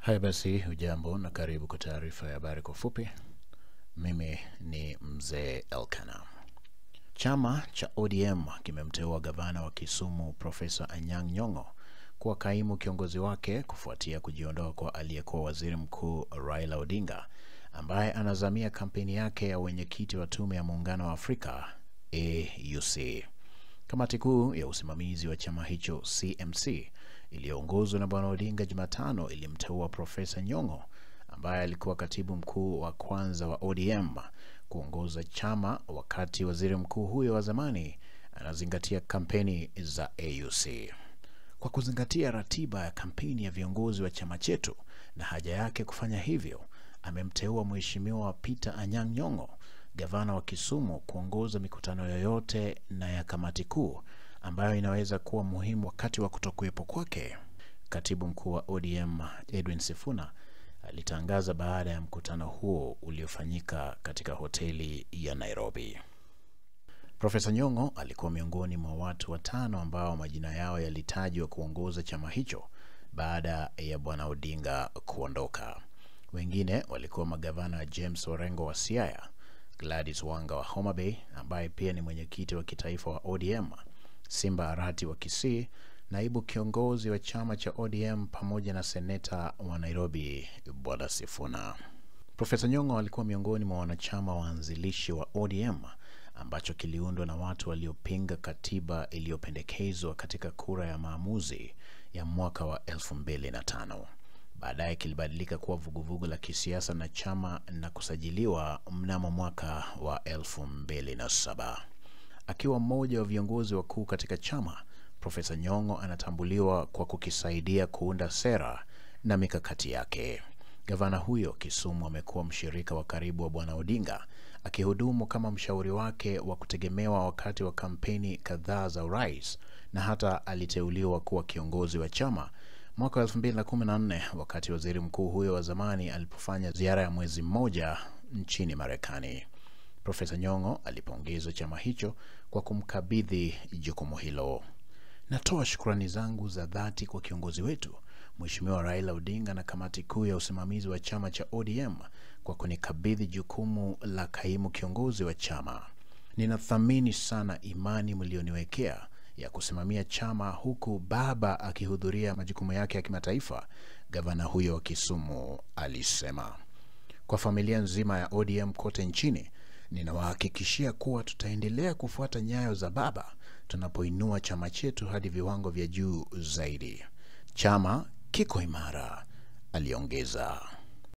Haya basi, hujambo na karibu kwa taarifa ya habari kwa ufupi. Mimi ni mzee Elkana. Chama cha ODM kimemteua gavana wa Kisumu Profesa Anyang' Nyong'o kuwa kaimu kiongozi wake kufuatia kujiondoa kwa aliyekuwa waziri mkuu Raila Odinga ambaye anazamia kampeni yake ya wenyekiti wa tume ya muungano wa Afrika AUC. Kamati kuu ya usimamizi wa chama hicho CMC iliyoongozwa na bwana Odinga Jumatano ilimteua Profesa Nyong'o ambaye alikuwa katibu mkuu wa kwanza wa ODM kuongoza chama wakati waziri mkuu huyo wa zamani anazingatia kampeni za AUC. Kwa kuzingatia ratiba ya kampeni ya viongozi wa chama chetu na haja yake kufanya hivyo, amemteua Mheshimiwa Peter Anyang' Nyong'o, gavana wa Kisumu, kuongoza mikutano yoyote na ya kamati kuu ambayo inaweza kuwa muhimu wakati wa kutokuwepo kwake. Katibu mkuu wa ODM Edwin Sifuna alitangaza baada ya mkutano huo uliofanyika katika hoteli ya Nairobi. Profesa Nyong'o alikuwa miongoni mwa watu watano ambao majina yao yalitajwa kuongoza chama hicho baada ya bwana Odinga kuondoka. Wengine walikuwa magavana James Orengo wa Siaya, Gladys Wanga wa Homa Bay ambaye pia ni mwenyekiti wa kitaifa wa ODM, Simba Arati wa Kisii, naibu kiongozi wa chama cha ODM pamoja na seneta wa Nairobi bwana Sifuna. Profesa Nyong'o alikuwa miongoni mwa wanachama waanzilishi wa ODM ambacho kiliundwa na watu waliopinga katiba iliyopendekezwa katika kura ya maamuzi ya mwaka wa 2005. Baadaye kilibadilika kuwa vuguvugu la kisiasa na chama na kusajiliwa mnamo mwaka wa 2007. Akiwa mmoja wa viongozi wakuu katika chama, Profesa Nyong'o anatambuliwa kwa kukisaidia kuunda sera na mikakati yake. Gavana huyo Kisumu amekuwa mshirika wa karibu wa bwana Odinga, akihudumu kama mshauri wake wa kutegemewa wakati wa kampeni kadhaa za urais na hata aliteuliwa kuwa kiongozi wa chama mwaka wa 2014 wakati waziri mkuu huyo wa zamani alipofanya ziara ya mwezi mmoja nchini Marekani. Profesa Nyong'o alipongezwa chama hicho kwa kumkabidhi jukumu hilo. Natoa shukrani zangu za dhati kwa kiongozi wetu Mheshimiwa Raila Odinga na kamati kuu ya usimamizi wa chama cha ODM kwa kunikabidhi jukumu la kaimu kiongozi wa chama. Ninathamini sana imani mlioniwekea ya kusimamia chama huku baba akihudhuria majukumu yake ya kimataifa, gavana huyo wa Kisumu alisema. Kwa familia nzima ya ODM kote nchini, ninawahakikishia kuwa tutaendelea kufuata nyayo za baba tunapoinua chama chetu hadi viwango vya juu zaidi. Chama kiko imara, aliongeza.